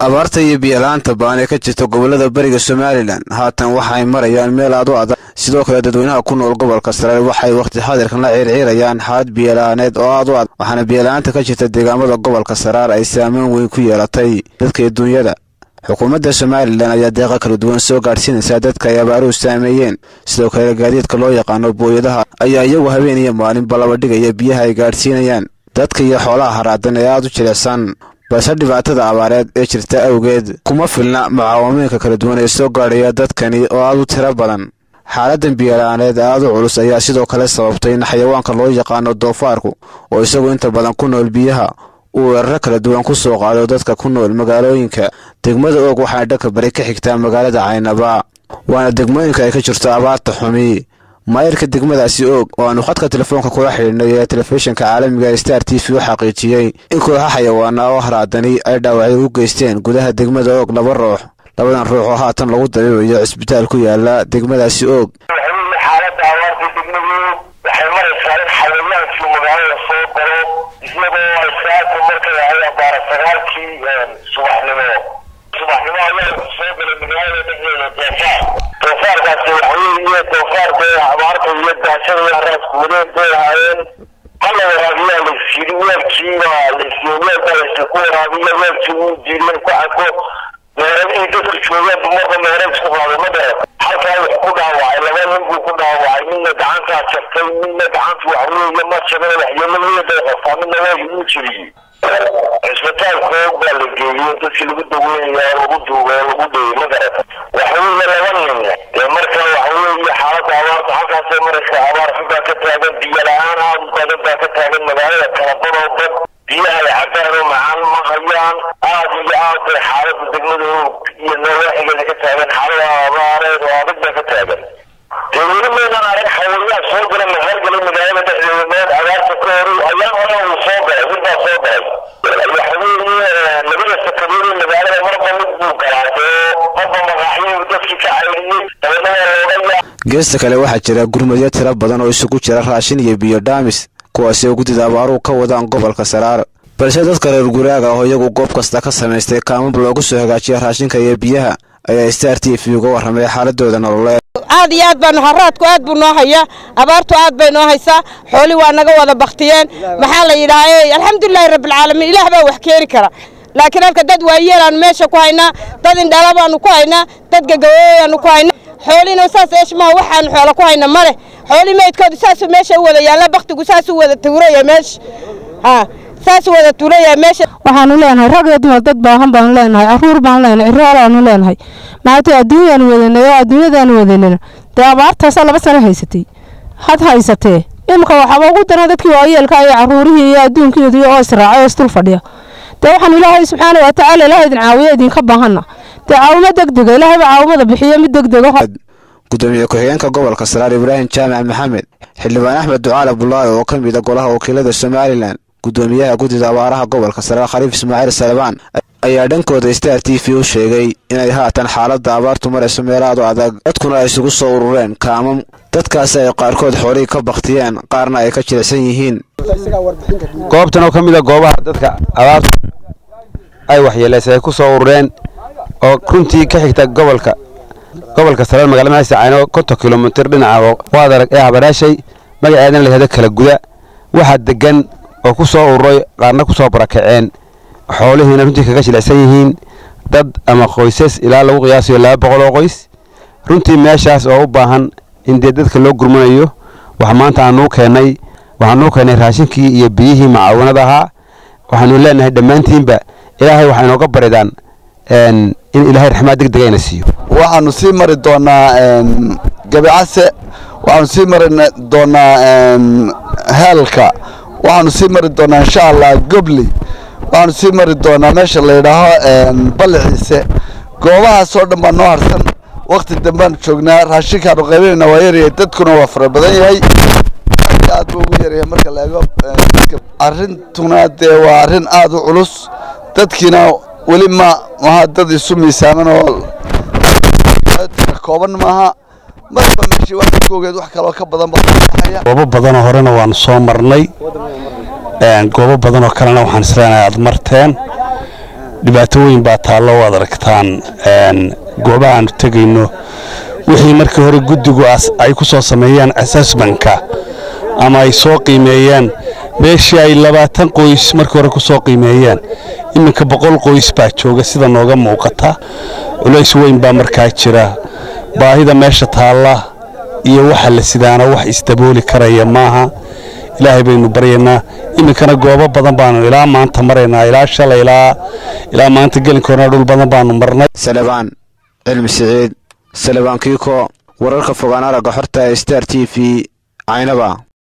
abaarta iyo biyo-la-aanta baan ee ka jirta gobollada bariga somalilan haatan waxay marayaan meel aad u adag sidoo kale dadweynaha ku nool gobolka sare waxay wakhti xadirkan la ciirciirayaan xaalad biyo-la-aaneed oo aad u adag waxaana biyo-la-aanta ka jirta deegaamada gobolka saraar ay saameyn weyn ku yeelatay dadka iyo duunyada xukuumadda somalilan ayaa deeqa kala duwan soo gaadhsiinaysaa dadka ay abaaruhu saameeyeen sidoo kale gaadiidka loo yaqaano booyadaha ayaa iyagu habeen iyo maalinba laba dhigaya biyaha ay gaadhsiinayaan dadka iyo xoolaha haraadan ee aad u jilicsan balse dhibaatada abaareed ee jirta awgeed kuma filna mucaawamooyinka kala duwan ee soo gaadhaya dadkani oo aad u tiro badan xaaladan biyola-aaneed aad u culus ayaa sidoo kale sababtay in xayawaanka loo yaqaano doofaarku oo isagu inta badan ku nool biyaha uu weeraro kala duwan ku soo qaado dadka ku nool magaalooyinka degmada oog waxaana dhanka bari ka xigtaa magaalada caynaba waana degmooyinka ay ka jirto abaarta xumi maayirka degmadaasi oog oo aanu khadka telefoonka kula xidhiidhnay ee telefishinka caalamiga ee star t v u xaqiijiyey in kooxa xayawaana oo haraadani ay dhaawacyo u geysteen gudaha degmada oog laba ruux labadan ruux oo haatan lagu dabiibayo cisbitaal ku yaala degmadaasi oog xaalada abaarta degmadu waxay maraysaa in xayawaankii magaalada soo galo iyadoo ay saaka markay ahay abaara sagaalkii subaxnimo subaxnimo ayaa soo galay magaalada dhexdeeda doofaar doofaarkaasi waxaweeye doofaarka abaarta iyo daashada iyo haraasku wadeen bay ahaayeen hala waraabiyaa laysyiri weelkiiba laysiyo weelka laysku waraabiya weelkii uu diiday ku cako meeradihii dadku joogeen marka meerad isku qaaday ma dheer halkaa wax ku dhaawacay laba nin buu ku dhaawacay midna gacantaa jabtay midna gacanta waxweeye ma jabin waxyeeladiina bay qabtaa midna waa uu jiriyey cisbitaalka oog baa la geeyey dadkii lagu daweynaya lagu duubay lagu dheyey ma garata waxweeye laba nin dee marka waxaweeye xaaladda abaarta halkaasay maraysa abaar xun baa ka taagan biyo la-aan aad u badan baa ka taagan magaalada kalabadoo dad biyaha ay cabaan oo macaan ma hayaan aad iyo aad bay xaaladda degmada iyo nawaaxigeeda ka taagan xaalada abaareed oo adag baa ka taagan dee weli maynaan arag xawayaan soo gala mahargalay magaalada dhexdeeda meel abaarta ka horay ayaan hore uu soo galay mid baa soo galay waxaweeye labada sakadood ee magaalada marba mid buu galaa dee marba maqaaxyuu dadkii ka cayriyey dabadna waa looga geesta kale waxaa jira gurmadyo tiro badan oo isugu jira raashin iyo biyo dhaamis kuwaasi oo guddida abaaruhu ka wadaan gobolka saraar balse dadka reer guraaga oo iyagu goob kasta ka samaystay kaamab loogu soo hagaajiya raashinka iyo biyaha ayaa star t v uga warramay xaaladooda nololeed aad iyo aad baanu haraadku aad buu noo hayaa abaartu aad bay noo haysaa xooli waa naga wada baktiyeen maxaa la yidhaaha alxamdulilaahi rabbilcaalamiin ilaah baa wax keeni kara laakiin halka dad waayeelaanu meesha ku haynaa dad indhala baanu ku haynaa dad gagaweeyaanu ku haynaa xoolina saas eeshmaa waxaanu xoola ku hayna ma leh xooli meydkoodu saasuu meesha u wada yaalla baktigu saasuu wada tuuraya meesha ha saasuu wada tuuraya meesha waxaanu leenahay rag iyo dumar dad baahan baanu leenahay caruur baanu leenahay ciroolaanu leenahay maanta adduunyaanu wadanay oo adduunyadaanu wadanayna dee abaartaasa laba sano haysatay had haysatee imika waxaaba ugu daran dadkii waayeelka iyo caruurihii iyo adduunkeedii oo israacay oo isdul fadhiya dee waxaanu ilaahay subxaana wa tacaala ilaah idin caawiya idinka baahanna dee caawimo degdega ilaahay baa caawimada bixiyo mid degdega gudoomiye ku-xigeenka gobolka saraar ibraahim jaamac maxamed xildhibaan axmed ducaal abdulaahi oo ka mid a golaha wakiilada somalilan gudoomiyaha guddida abaaraha gobolka saraar khaliif ismaaciil salebaan ayaa dhankooda star t v u sheegay inay haatan xaaladda abaartu marayso meelaadu adag dadkuna ay isugu soo urureen kaamam dadkaasi ay qaarkood xoolihii ka baktiyeen qaarna ay ka jilicsan yihiin goobtan oo ka mid a goobaha dadka abaartu ay waxyeelaysay ay ku soo urureen oo runtii ka xigta gobolka gobolka saraar magaalada maaysa cayno konton kilomitir dhinaca waad arag ee habaraashay magaceedana la yihahdo kala guda waxaa degan oo ku soo ururay qaarna ku soo barakaceen xoolihiina runtii kaga jilicsan yihiin dad ama qoysas ilaa lagu qiyaasayo laba boqol oo qoys runtii meeshaas oo u baahan in dee dadka loo gurmanayo wax maanta aanuu keennay waxaanuu keennay raashinkii iyo biyihii macaawanada ahaa waxaanu leenahay dhammaantiinba ilaahay waxay inooga baridaan in ilaahay raxmaad deg degayna siiyo waxaanu sii mari doonaa gabicase waxaanu sii mari doonaa heelka waxaanu sii mari doonaa insha allah gobli waxaanu sii mari doonaa meesha la yidhaaho baliciise goobahaasoo dhan baa noo harsan wakti dambeanu joognaa raashinkaanu qaybinayna waa yaryahay dadkuna waa fara badan yahay aad buu ugu yaryahay marka la eego arrintuna dee waa arrin aad u culus dadkiina weli ma maha dad isu miisaaman oo kooban maaha marba meeshii wax koogeed wax kaloo ka badan baa goobo badanoo horena waanu soo marnay goobo badanoo kalena waxaan isleenahay aad marteen dhibaato weyn baa taallo waad aragtaan goobaha aanu tegayno wixii markii hore guddigu ay ku soo sameeyeen assessmentka ama ay soo qiimeeyeen meeshii ay labaatan qoys markii hore ku soo qiimeeyeen iminka boqol qoys baa jooga sida nooga muuqata culays weyn baa markaa jira baahida meesha taalla iyo waxa la sidaana wax isdabooli karaya maaha ilaahay baynu baryaynaa iminkana goobo badan baanu ilaa maanta maraynaa ilaa shalay ilaa ilaa maanta gelinkoona dhul badan baanu marnay salebaan cilmi siciid salebaan kiiko wararka fogaan aragga xorta ee star t v caynaba